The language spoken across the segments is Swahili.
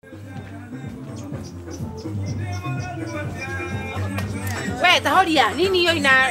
We tahoria nini hiyo ina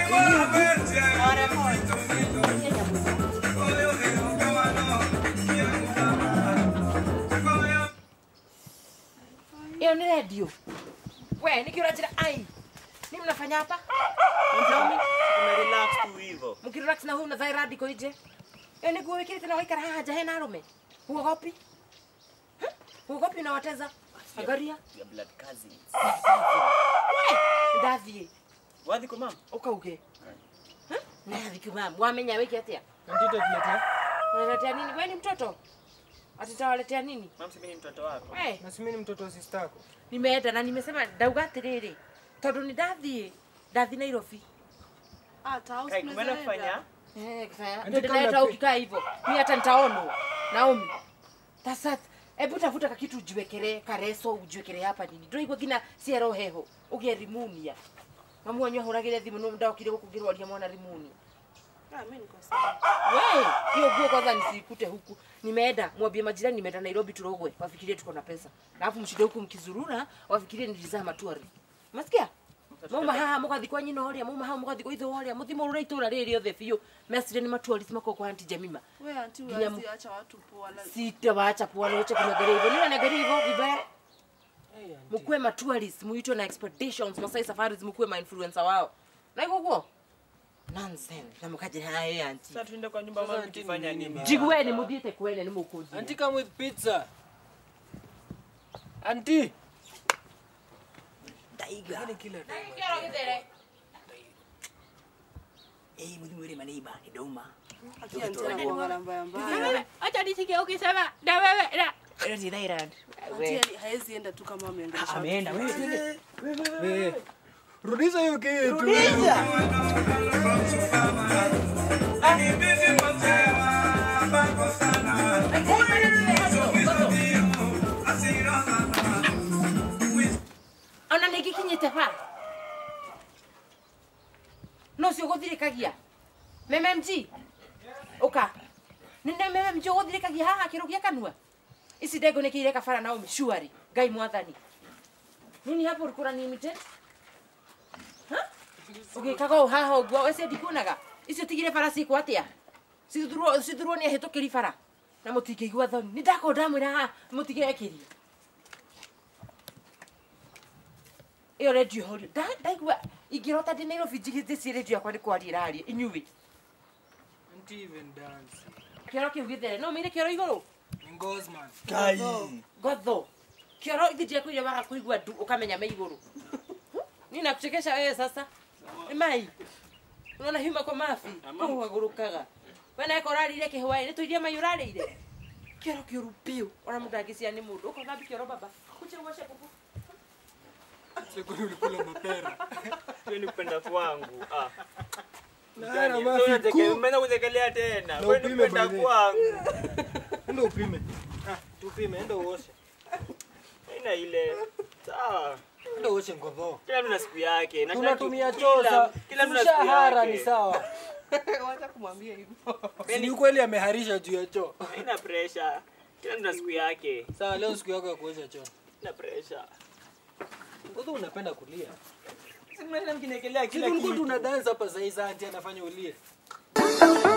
hiyo ni redio. We niki unajira ai. Nini mnafanya hapa? Tumerelax tu hivyo. Mkirelax na huyu mnadhai radi ko ije. Hiyo ni kuwe kile tena waikara haja hena arume. Huogopi? Huh? Huogopi unawateza? Angalia. Ya blood cousins. We ndathiĩ Wathi kwa mama? ukauge. Huh? Nathi kumam. Wamenya wiki atia? Antito tuletea. Unaletea nini? Wewe ni mtoto? Atitawaletea nini? Mama si mimi ni mtoto wako. We, Na si mimi ni mtoto wa sister yako. nimeenda na nimesema ndauga atĩrĩrĩ tondũ nĩ ndathiĩ ndathiĩ Nairobi Kai kumeenda kufanya? Eh, kifanya- Ati ndio kama nileta pe- ukikaa hivyo mi hata nitaonwa Naomi sasa hebu tafuta kakitu ujiwekere kareso ujiwekere hapa nini ndoigua ngina ciero heho ugie rimunia mamu wanyu ahuragire thimu no ndokire gukugirwaria mwana rimunia we hiyo nguo kwanza nisikute huku nimeenda mwambie majirani nimeenda nairobi turogwe wafikirie tuko na pesa alafu mshinde huku mkizurura wafikirie nilizaa matuari masikia mauma haha mugathi kwa nyina horia mauma haha mugathi kwa ithe horia muthimo rura itura riri othe biu mesire ni matuari mako kwa anti jemima We anti Nginya uwezi acha watu poa. la- sitawacha pwani wote kunagere hivyo nini nagere hivyo vibaya Hey, auntie. mkuwe ma tourists muitwe na expeditions masai safaris mkuwe ma influencer wao na iko guo nonsense na mukaje haye anti Sasa tuende kwa nyumba Sasa mama auntie tukifanya ni nini? nini? jigueni muthiite kwene ni mukuthi Auntie come with pizza. Auntie. Taiga. Yaani kila time. Eh, mwili mwili maniba kidauma. Ati anti anakuanga mbaya mbaya. acha nisikie ukisema na wewe na Ile ni Thailand. Anti haezi enda tu kama ameongelesha. watu. Ameenda wewe. Wewe. Rudisha hiyo kitu. ona nä ngä kinyä te ba no cio gå thirä kagia mmg å ka nä mmg å gå thirä kagia haha kä rå gia kanua ici ndengå nä kä ire kabara na å mcuari ngai mwathani nini hapo ulikuwa unanimite å gä kaga å haha å guo wece ndikuonaga icio tigire bara cikwo atä a cithurwo nä ahä tå kä ri bara na må tingä igua thoni nä ndakorwo ndamwä ra haha må tigä ekä rie ä yo redio horio ndaigua ingä rota ndä nairobi njigä ci redio yakwa nä kwaria iraria inyuä Auntie even dance. kä oro kä u gä there no mä ire kä oro igå rå Ngosman. Kai. ngotho kä oro ithi ndiakå ire waga kå igua ndu å kamenya me igå rå ni nakuchekesha wewe sasa nä mai unaona hima kwa mafi kå hagå rå kaga we naeka å rarä kä hwaä nä tå iria mai å rarä ire kä oro kä å ru piå ona må ndangä cia nä må ndå å kothambi kä oro baba kuche uoshe kuku Siko ulikula mapera. Hiyo ni kupenda kwangu. Ah. Na Yaani, na sio mafi unateke- ku. umeanza kuzekelea tena. Na Wewe ni upime kupenda by the- kwangu. Enda upime. Ah, tupime, enda uoshe. Haina ile. Sawa. Enda uoshe ngodho. Kila mtu na siku yake. Na Tunatumia kila- choza. Kila mtu na siku Mshahara yake. ni sawa. Wacha kumwambia hivyo. Si ni ukweli ameharisha juu ya choo. Haina pressure. Kila mtu na siku yake. Sawa, leo siku yako ya kuosha choo. Haina pressure. Ngodho unapenda kulia. Si mnaenda mkinekelea Kila kila ulikuwa kitu. tuna dance hapa sasa hizi anti anafanya ulie. Thank